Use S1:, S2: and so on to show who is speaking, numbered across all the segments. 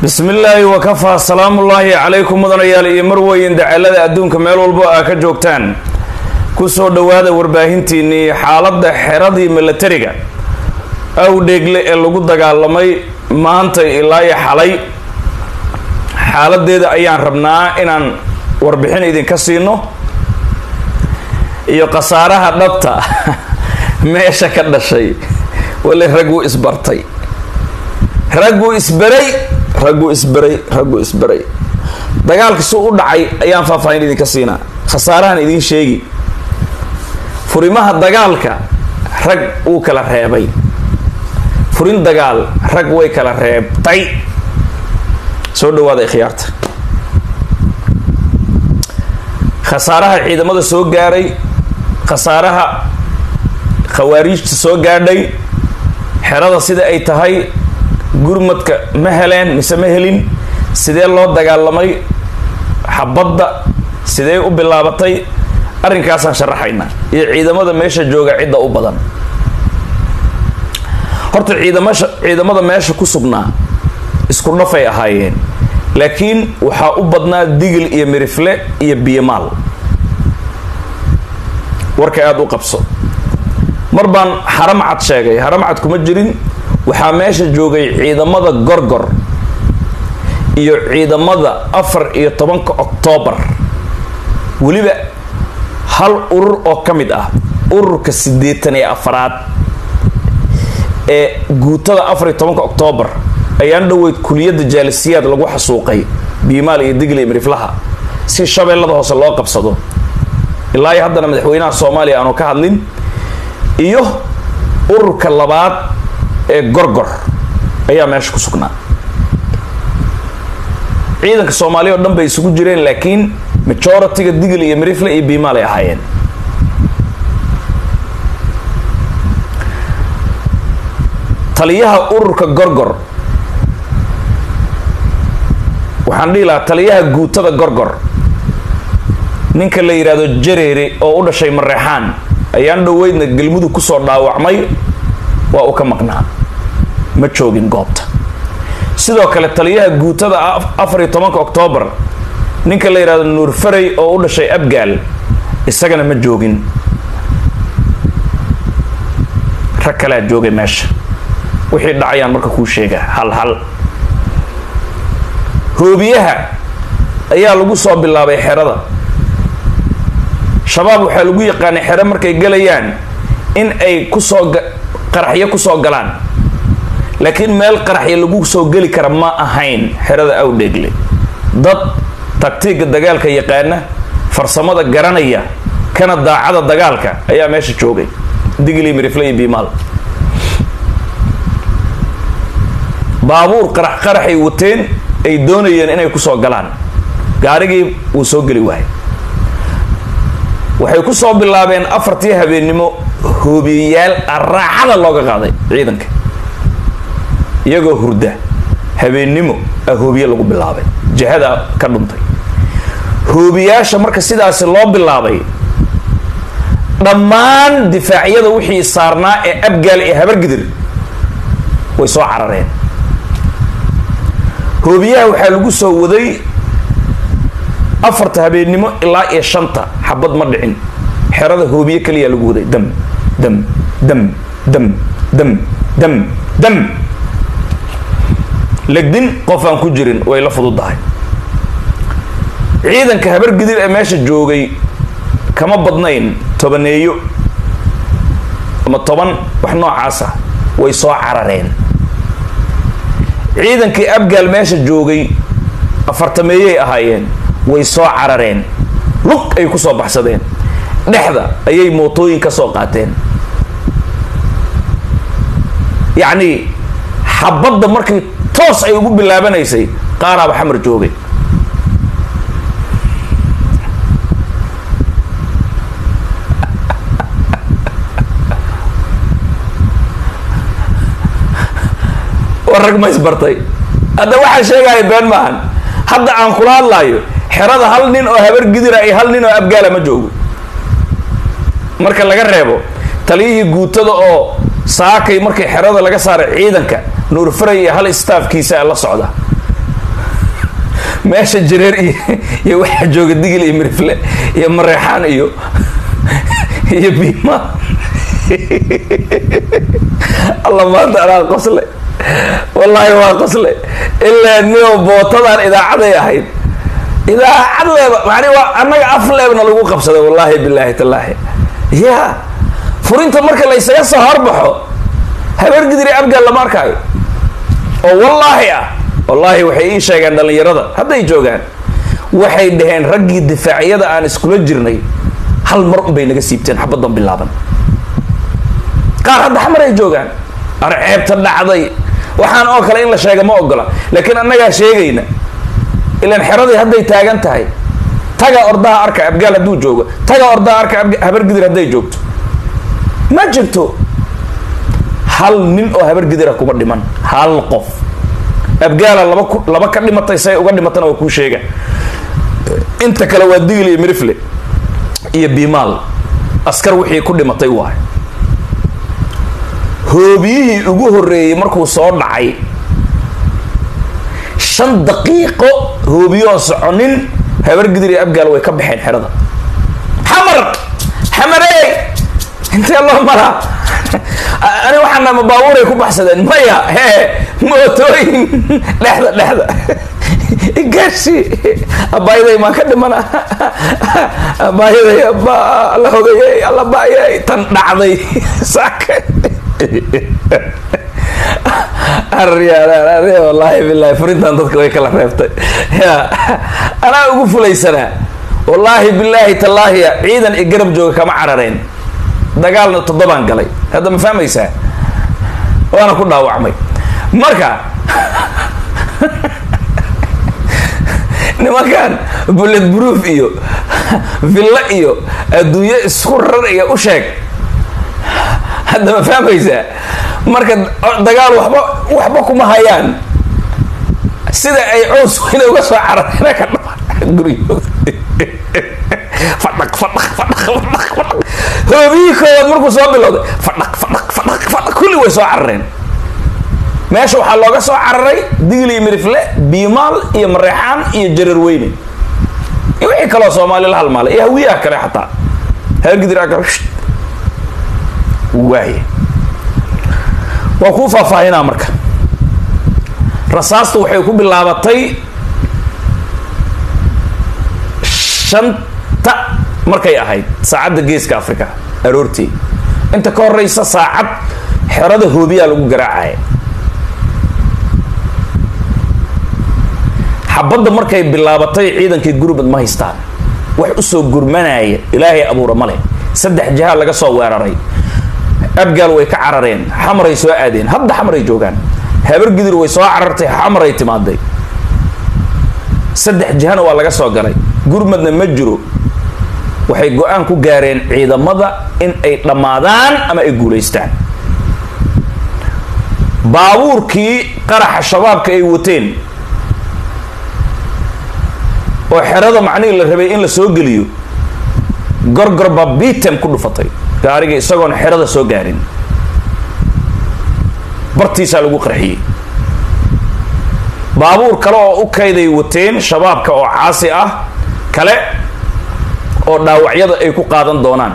S1: bismi illaahi wakafaa salaamullaahi calaykum mudanayaal iyo marweyn dacalada adduunka meel walbo aa ka joogtaan kusoo dhowaada warbaahintiinnii xaaladda xeradii milatariga awdheegle ee lagu dagaalamay maanta ilaayo xalay xaaladeeda ayaan rabnaa inaan warbixin idinka siino iyo khasaaraha dhabta meesha ka dhashay wale ragguu isbartay ragguu isberay ragguu isberay ragguu isberay dagaalka suu u dhacay ayaan faahfaahin idinka siinaa khasaarahan idiin sheegi furimaha dagaalka rag wuu kala reebay furin dagaal rag way kala reebtay soo dhawaada khiyaarta khasaaraha ciidamada soo gaaray khasaaraha khawaariijta soo gaadhay xerada sida ay tahay gurmadka ma heleen mise ma helin sidee loo dagaalamay xabadda sidee u bilaabatay arrinkaasaan sharaxaynaa iyo ciidamada meesha jooga cidda u badan horta ciidamasha ciidamada meesha ku sugnaa isku dhafay ahaayeen laakiin waxaa u badnaa digil iyo mirifle iyo biyomaal warka aada u qabso mar baan haramcad sheegay haramcad kuma jirin waxaa meesha joogay ciidamada gorgor iyo ciidamada afar iyo tobanka oktoobar weliba hal urur oo ka mid ah ururka siddeetan iyo afaraad ee guutada afar iyo tobanka oktoobar ayaan dhoweyd kuliyadda jaalisiyaad lagu xasuuqay biimaal iyo digli miriflaha si shabeellada hoose loo qabsado ilaa iyo haddana madaxweynaha soomaaliya aanu ka hadlin iyo ururka labaad ee gorgor ayaa meesha ku sugnaa ciidanka soomaaliya oo dhan bay isugu jireen laakiin majority-ga digil iyo mirifle iyo biimaal ay ahaayeen taliyaha ururka gorgor waxaan dhihi lahaa taliyaha guutada gorgor ninka la yidhaahdo jareere oo u dhashay mareexaan ayaan dhoweydna galmudug kusoo dhaawacmay waa uu ka maqnaa ma joogin goobta sidoo kale taliyaha guutada afar iyo tobanka oktoobar ninka la yidhahdo nuur farey oo u dhashay abgaal isagana ma joogin rag kalea joogay meesha wixii dhacayaan marka kuu sheegaa hal hal hoobiyaha ayaa lagu soo bilaabay xerada shabaab waxaa lagu yaqaanay xero markay galayaan in ay kusoo qaraxyo kusoo galaan laakiin meel qaraxyo lagu soo geli kara ma ahayn xerada awdheegle dad taktiiga dagaalka yaqaana farsamada garanaya kana daacada dagaalka ayaa meesha joogay digli mirifle iyo biimaal baabuur qarax qaraxay wateen ay doonayeen inay kusoo galaan gaarigii wuu soo geli waayay waxay ku soo bilaabeen afartii habeennimo hoobiyayaal raaxada looga qaaday ciidanka iyagoo hurda habeennimo a hoobiye lagu bilaabay jihada ka dhuntay hoobiyaasha marka sidaasi loo bilaabay dhammaan difaacyada wixii saarnaa ee abgaal ee habargidir way soo carareen hoobiyaha waxaa lagu soo waday afarta habeennimo ilaa iyo shanta xabad ma dhicin xerada hoobiye kaliya lagu waday dam dam dam dam dam dam dam legdin qof aan ku jirin way la fududahay ciidanka habargidir ee meesha joogay kama badnayn tobaneeyo ama toban wax noocaasa way soo carareen ciidankii abgaal meesha joogay afartameeyay ahaayeen way soo carareen lug ay ku soo baxsadeen dhexda ayay mootooyin ka soo qaateen yacnii xabadda markii toos ay ugu bilaabanaysay qaaraaba xamar joogay war rag ma isbartay hadda waxaa sheegaya been maahan hadda aan kula hadlaayo xerada hal nin oo habar gidira iyo hal nin oo abgaala ma joogo marka laga reebo taliyihii guutada oo saakay markii xerada laga saaray ciidanka nuur faray iyo hal staafkiisa la socda meesha jareer iyo iyo waxaa jooga digil iyo mirifle iyo mareexaan iyo iyo biima alla maanta anaa qosle wallaahi waa qosle ilaa nio bootadan idaacaday ahayd idaacad leeba mani waa annaga af leebna lagu qabsaday wallaahi bilaahi tallaahi ya furinta marka la ysaga soo horbaxo habeer gidiri abgaal lama arkaayo oo wallaahi ah wallaahi waxay ii sheegeen dhallinyarada hadday joogaan waxay dhaheen raggii difaacyada aan iskula jirnay hal mar unbay naga siibteen xabaddan bilaaban qaar hadda xamar ay joogaan arceebta dhacday waxaan oo kale in la sheega ma ogola laakiin annagaa sheegayna ilaan xeradii hadday taagan tahay taga ordaha arka abgaal hadduu joogo taga ordaha arka habargidir hadday joogto ma jirto hal nin oo habargidira kuma dhiman hal qof abgaala laba ku laba ka dhimatay say uga dhimatana waa kuu sheega inta kale waa digil iyo mirifle iyo bimaal askar wixii ku dhimatay waay hoobiyihii ugu horreeyey markuu soo dhacay shan daqiiqo hoobiyoon soconin habargidir iyo abgaal way ka baxeen xerada xamar xamarey intee loo maraa ani waxaana ma baabuuray ku baxsadeen maya hee mootooyin dhexda dhexda gaarsi abaayaday maan ka dhimana abaayaday aba alla hogayay alla baayay tan dhacday saaka wallaahi bilahi furintan dadka way kala reebtay ya anaa ugu fulaysanaa wallaahi bilaahi tallaahiya ciidan i garab jooga kama carareen dagaalna toddobaan galay hadda ma fahmaysaa waana ku dhaawacmay marka nimankan bullet proof iyo villo iyo adduunyo isku rar iyo u sheeg hadda ma fahmaysaa marka dagaal waxba waxba kuma hayaan sida ay cows weyne uga soo carareen ka dhama guryooda fadhaq fadhaq fadhaq fadhaq fadhaq hoobiyii koowaad markuu soo bilowday fadhaq fadhaq fadhaq fadhaq kulli way soo carareen meesha waxaa looga soo cararay digil iyo mirifle biimaal iyo mareexaan iyo jareer weyne iyo wixii kaloo soomaali la halmaalay iyo hawiyaha kale xataa haargidir waaye waa kuu faahfaahinaa marka rasaasta waxay ku bilaabatay shanta markay ahayd saacadda geeska africa aroortii inta ka horeysa saacad xerada hoobiyaa lagu garaacaya xabadda markay bilaabatay ciidankii gurmad ma haystaan wax usoo gurmanaya ilaahay abuura male saddex jiha laga soo weeraray abgaal way ka carareen xamaray soo aadeen hadda xamaray joogaan habargidir way soo carartay xamaray timaaday saddex jihana waa laga soo galay gurmadna ma jiro waxay go-aan ku gaareen ciidamada in ay dhammaadaan ama ay guulaystaan baabuurkii qaraxa shabaabka ay wateen oo xerada macnihii la rabay in la soo geliyo gorgor baa bitem ku dhufatay gaariga isagoon xerada soo gaarin bartiisaa lagu qarxiyey baabuur kale oo u kayday wateen shabaabka oo caasi ah kale oo dhaawacyada ay ku qaadan doonaan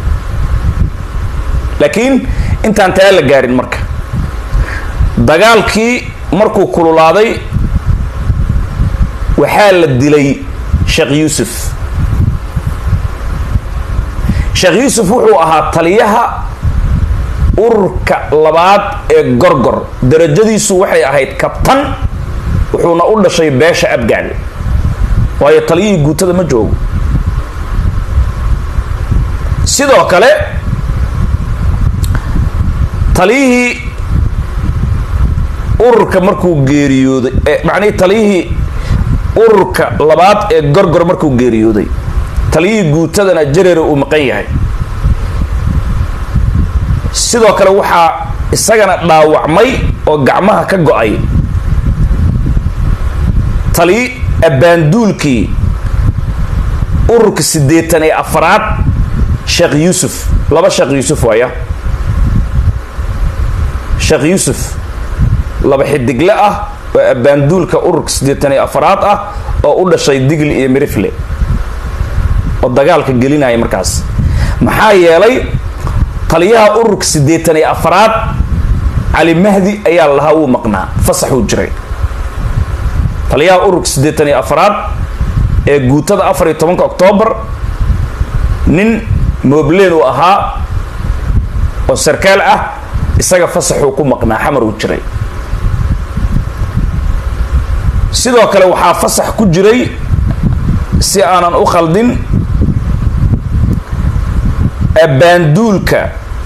S1: laakiin intaan taa la gaarin marka dagaalkii markuu kululaaday waxaa la dilay sheekh yuusuf sheekh yuusuf wuxuu ahaa taliyaha ururka labaad ee gorgor darajadiisu waxay ahayd kabtan wuxuuna u dhashay beesha abgaal waayo taliyihii guutada ma joogo sidoo kale taliyihii ururka markuu geeriyooday macnihii taliyihii ururka labaad ee gorgor markuu geeriyooday taliyihii guutadana jareera uu maqan yahay sidoo kale waxaa isagana dhaawacmay oo gacmaha ka go-ay taliyi abbaanduulkii ururka siddeetan ee afaraad sheekh yuusuf laba sheekh yuusuf waaya sheekh yuusuf laba xidigle ah waa abaanduulka ururka siddeetan iyo afaraad ah oo u dhashay digli iyo mirifle oo dagaalka gelinaya markaas maxaa yeelay taliyaha ururka siddeetan iyo afaraad cali mahdi ayaa lahaa wuu maqnaa fasaxuu jiray taliyaha ururka siddeetan iyo afaraad ee guutada afar iyo tobanka oktoobar nin moobleen uu ahaa oo sarkaal ah isaga fasaxuu ku maqnaa xamar uu jiray sidoo kale waxaa fasax ku jiray si aanan u khaldin abbaanduulka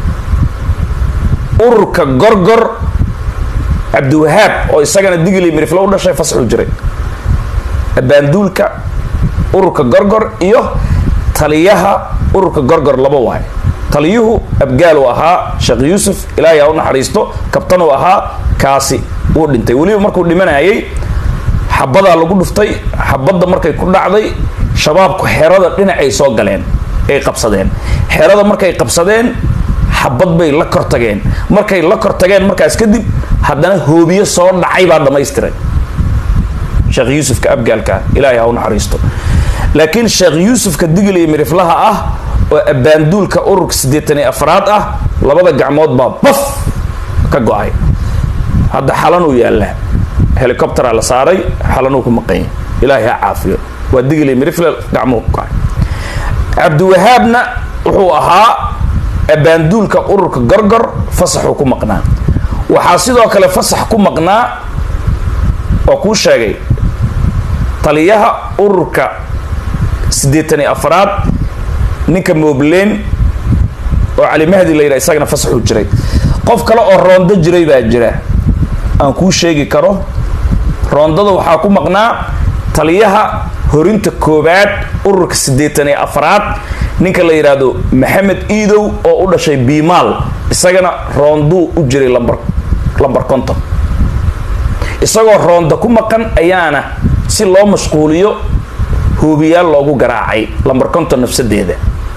S1: ururka gorgor cabdiwahaab oo isagana digli miriflo u dhashay fasaxuu jiray abbaanduulka ururka gorgor iyo taliyaha ururka gorgor laba waay taliyuhu abgaal uu ahaa sheekh yuusuf ilaahay ha u naxariisto kabtan uu ahaa kaasi wuu dhintay weliba markuu dhimanayay xabadaa lagu dhuftay xabadda markay ku dhacday shabaabku xerada dhinacay soo galeen ay qabsadeen xerada markay qabsadeen xabad bay la kor tageen markay la kor tageen markaas kadib haddana hoobiye soo dhacay baa dhammaystiray sheekh yuusufka abgaalka ilaahay ha u naxariisto laakiin sheekh yuusufka digil iyo miriflaha ah oo abbaanduulka ururka siddeetan iyo afraad ah labada gacmood baa baf ka go-ay hadda xalanuu yaallaa helicoptera la saaray xalanuu ku maqanya ilaahay ha caafiyo waa digil iyo mirifle gacmuhu ku go-ay cabdiwahaabna wuxuu ahaa abbaanduulka ururka gorgor fasaxuu ku maqnaa waxaa sidoo kale fasax ku maqnaa oo kuu sheegay taliyaha ururka siddeetan iyo afraad ninka moobleen oo cali mahdi la yidhaha isagana fasaxuu jiray qof kale oo roondo jiray baa jira aan kuu sheegi karo roondada waxaa ku maqnaa taliyaha horinta koobaad ururka siddeetan iyo afraad ninka la yidhaahdo maxamed iidow oo u dhashay biimaal isagana roonduu u jiray lambar lambar konton isagoo roonda ku maqan ayaana si loo mashquuliyo hoobiyaal loogu garaacay lambar konton nafsadeeda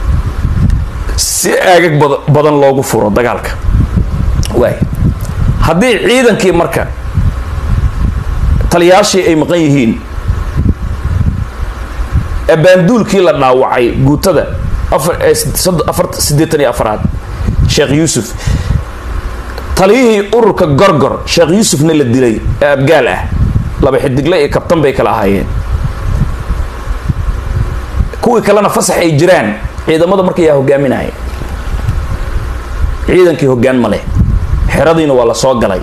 S1: si aagag badan loogu furo dagaalka waay haddii ciidankii marka taliyaashii ay maqan yihiin abbaanduulkii la dhaawacay guutada afar siddeetan iyo afraad sheekh yuusuf taliyihii ururka gorgor sheekh yuusufna la dilay ee abgaal ah laba xidigle iyo kabtan bay kala ahaayeen kuwii kalena fasax ay jiraan ciidamada marka yaa hogaaminaya ciidankii hoggaan ma leh xeradiina waa la soo galay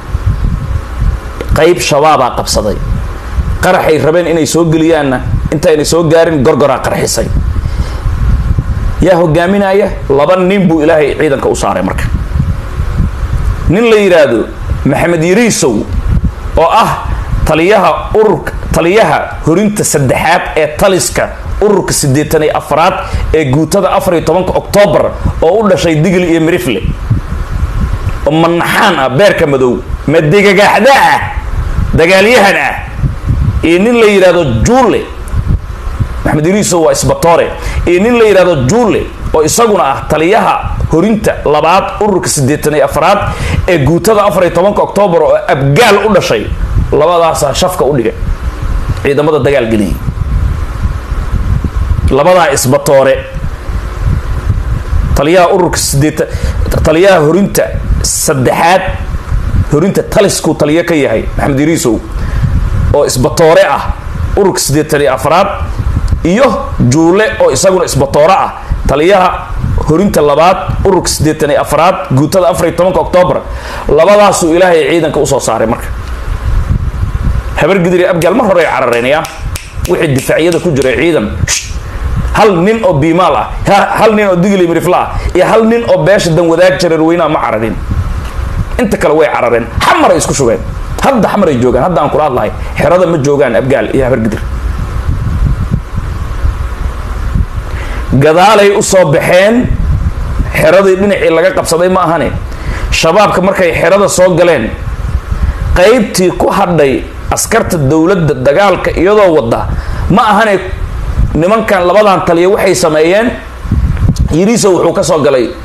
S1: qayb shabaabaa qabsaday qaraxay rabeen inay soo geliyaanna intaynay soo gaarin gorgoraa qarxisay yaa hogaaminaya laba nin buu ilaahay ciidanka u saaray marka nin la yidhaahdo maxamed yariisow oo ah taliyaha ururka taliyaha horinta saddexaad ee taliska ururka siddeetan iyo afraad ee guutada afar iyo tobanka oktoobar oo u dhashay digli iyo mirifle oo manaxaan ah beerka madow madigagaaxda ah dagaalyahan ah iyo nin la yidhaahdo juule maxamed iriiso waa isbatoore iyo nin la yidhahdo juule oo isaguna ah taliyaha horinta labaad ururka siddeetan iyo afraad ee guutada afar iyo tobanka oktoobar oo abgaal u dhashay labadaasaa shafka u dhigay ciidamada dagaal geliyay labadaa isbatoore taliyaha ururka sideetan taliyaha horinta saddexaad horinta taliskuu taliyo ka yahay maxamed iriisow oo isbatoore ah ururka siddeetan iyo afraad iyo juule oo isaguna isbatoore ah taliyaha horinta labaad ururka siddeetan iyo afraad guutada afar iyo tobanka oktoobar labadaasuu ilaahay ciidanka usoo saaray marka habar gidiri abgaal mar hore ay carareenaya wixii difaacyada ku jiray ciidan hal nin oo biimaal ah hal nin oo digli mirifla ah iyo hal nin oo beesha dan wadaag jareerweynaha ma cararin inta kale way carareen xamar ay isku shubeen hadda xamar ay joogaan hadda aan kula hadlahay xerada ma joogaan abgaal iyo habar gidir gadaalay usoo baxeen xeradii dhinacii laga qabsaday ma ahane shabaabka markay xerada soo galeen qaybtii ku hadhay askarta dowladda dagaalka iyadoo wada ma ahane nimankan labadan taliya waxay sameeyeen yiriiso wuxuu ka soo galay